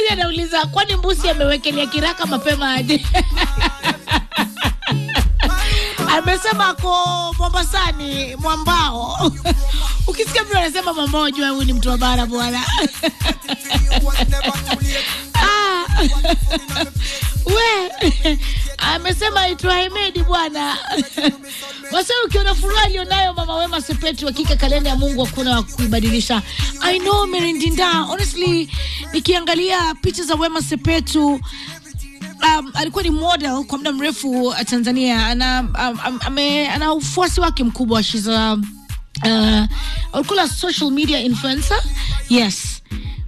Mwingine anauliza kwani mbusi amewekelea kiraka mapema aje? Amesema ako Mombasani mwambao. Ukisikia mtu anasema mwambao, jua huyu ni mtu wa bara bwana. Ah. We amesema aitwa Hemedi bwana. Wasa ukiona furaha alionayo mama Wema Sepetu, hakika kalenda ya Mungu hakuna wa kuibadilisha. I know Merindinda, honestly nikiangalia picha za Wema Sepetu um, alikuwa ni model kwa muda mrefu uh, Tanzania. Ana, um, um, ame, ana ufuasi wake mkubwa. She's a uh, alikuwa a social media influencer. Yes.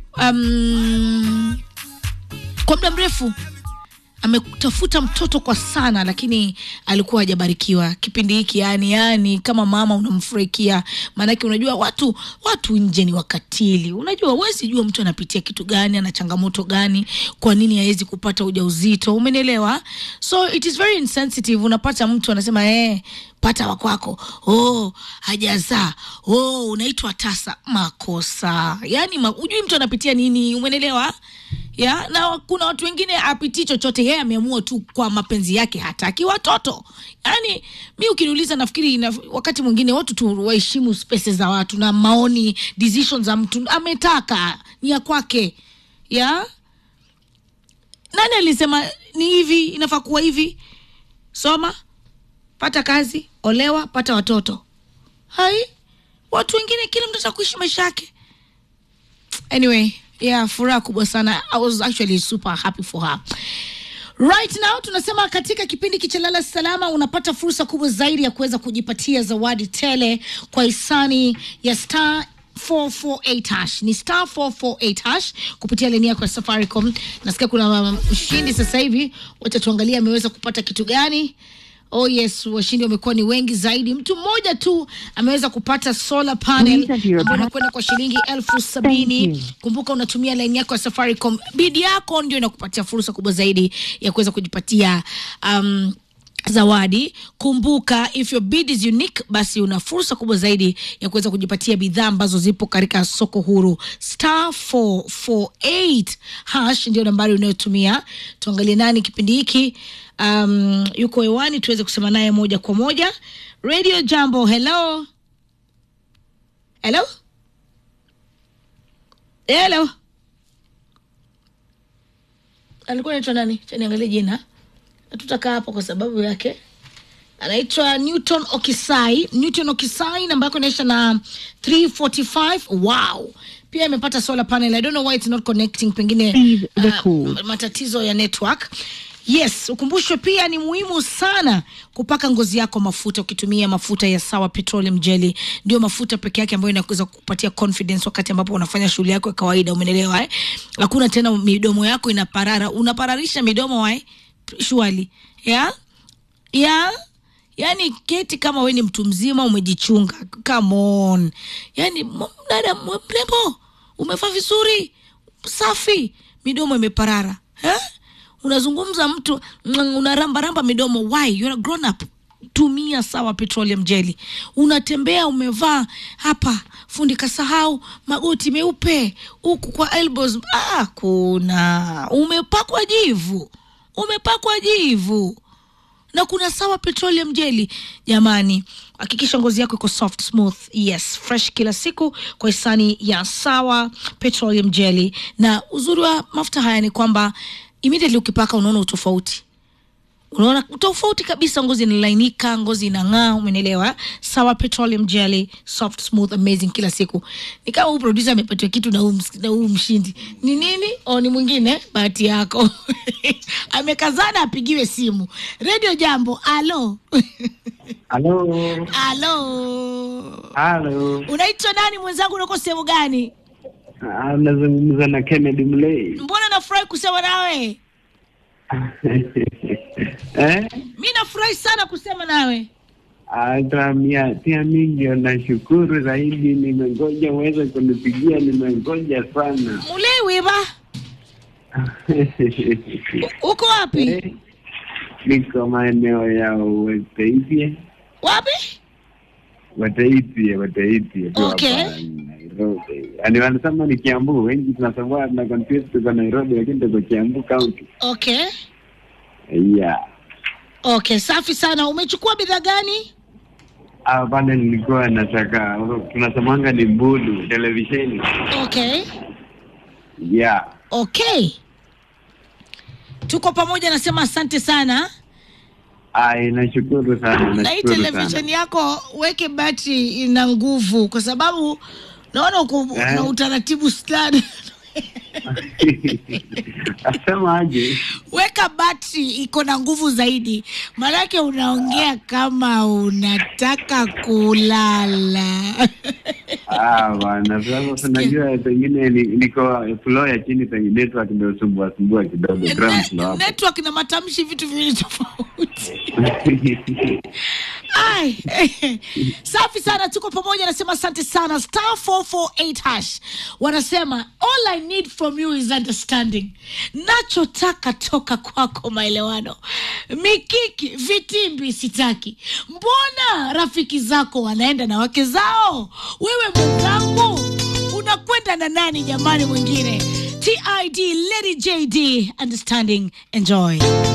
Um, kwa muda mrefu ametafuta mtoto kwa sana, lakini alikuwa hajabarikiwa kipindi hiki. Yani yani kama mama unamfurahikia, maanake unajua watu watu nje ni wakatili. Unajua huwezi jua mtu anapitia kitu gani, ana changamoto gani, kwa nini hawezi kupata ujauzito, umenielewa? So it is very insensitive. Unapata mtu anasema eh, pata wakwako, oh, hajazaa, oh, unaitwa tasa. Makosa yani ma, ujui mtu anapitia nini, umenelewa? ya na kuna watu wengine apitii chochote, yeye ameamua tu kwa mapenzi yake, hataki watoto. Yani mi ukiniuliza, nafikiri na, wakati mwingine watu tu waheshimu spaces za watu na maoni decisions za mtu, ametaka ni ya kwake. Ya nani alisema ni hivi, inafaa kuwa hivi? Soma, pata kazi, olewa, pata watoto. Hai, watu wengine, kila mtu atakuishi maisha yake. Anyway, yeah, furaha kubwa sana. I was actually super happy for her. Right now tunasema katika kipindi kichalala salama unapata fursa kubwa zaidi ya kuweza kujipatia zawadi tele kwa hisani ya star 448 hash ni star 448 hash kupitia leni yako ya Safaricom. Nasikia kuna mshindi sasa hivi, wacha tuangalie ameweza kupata kitu gani. Oh yes, washindi wamekuwa ni wengi zaidi. Mtu mmoja tu ameweza kupata solar panel ambayo inakwenda kwa shilingi elfu sabini. Kumbuka unatumia laini yako ya Safaricom, bidi yako ndio inakupatia fursa kubwa zaidi ya kuweza kujipatia um, zawadi. Kumbuka, if your bid is unique, basi una fursa kubwa zaidi ya kuweza kujipatia bidhaa ambazo zipo katika soko huru. Star 448 hash ndio nambari unayotumia. Tuangalie nani kipindi hiki um, yuko hewani tuweze kusema naye moja kwa moja. Radio Jambo, hello hello hello, alikuwa anaitwa nani? Cha niangalie jina hatutakaa hapo kwa sababu yake. Anaitwa Newton Okisai. Newton Okisai, namba yako inaisha na 345. Wow, pia imepata solar panel. I don't know why it's not connecting, pengine uh, matatizo ya network. Yes, ukumbushwe pia ni muhimu sana kupaka ngozi yako mafuta ukitumia mafuta ya Sawa Petroleum Jelly. Ndio mafuta peke yake ambayo inaweza kukupatia confidence wakati ambapo unafanya shughuli yako ya kawaida, umeelewa eh? Hakuna tena midomo yako inaparara, unapararisha midomo wae shwali ya ya yani, keti kama we ni mtu mzima umejichunga, come on. Yani dada mrembo, umevaa vizuri, safi, midomo imeparara eh? Unazungumza mtu unarambaramba midomo, why you're a grown up. Tumia Sawa Petroleum Jelly. Unatembea umevaa hapa fundi kasahau magoti meupe huku kwa elbows, ah, kuna umepakwa jivu umepakwa jivu na kuna Sawa Petroleum Jelly. Jamani, hakikisha ngozi yako iko soft smooth, yes fresh kila siku kwa hisani ya Sawa Petroleum Jelly. Na uzuri wa mafuta haya ni kwamba immediately ukipaka unaona utofauti unaona tofauti kabisa, ngozi inalainika, ngozi inang'aa, umenielewa? Sawa Petroleum Jelly, soft smooth amazing kila siku. Ni kama huyu producer amepatiwa kitu na huyu na huyu mshindi ni nini? O, ni mwingine, bahati yako amekazana apigiwe simu. Radio Jambo, alo Halo. alo, Halo. unaitwa nani mwenzangu? Unako sehemu gani? Ah, Nazungumza na Kennedy Mlay. Mbona nafurahi kusema nawe? Eh? Mi nafurahi sana kusema nawe. Hata mia pia mi ndio nashukuru zaidi, nimengoja uweze kunipigia, nimengoja sana. Mulewi ba U- uko wapi? Eh, Niko maeneo ya Wataipie, Wapi? Wataipie, Wataipie tu Okay. hapa Nairobi. yani wanasema ni Kiambu, wengi tunasema tuna confuse tuko Nairobi, lakini tuko Kiambu County. Okay. Yeah. Okay, safi sana. Umechukua bidhaa gani? Ah, pale nilikuwa nataka tunasemanga ni Mbulu televisheni. Okay. Yeah. Okay. Tuko pamoja, nasema asante sana. Ai, nashukuru sana, Na hii nashukuru sana. television yako weke battery ina nguvu, kwa sababu naona uko Eh. na utaratibu fulani. Asema aje? Weka battery iko na nguvu zaidi, maanake unaongea kama unataka kulala. Ah, bwana, sasa unajua pengine ni- niko floor ya chini penye network ndio sumbua sumbua kidogo ground floor Ne- hapo. network na matamshi vitu viwili tofauti. Ai, safi sana, tuko pamoja. Nasema asante sana. Star 448 hash wanasema all I need from you is understanding, nachotaka toka kwako maelewano. Mikiki vitimbi sitaki. Mbona rafiki zako wanaenda na wake zao, wewe mwenzangu unakwenda na nani jamani? Mwingine TID Lady JD, understanding, enjoy.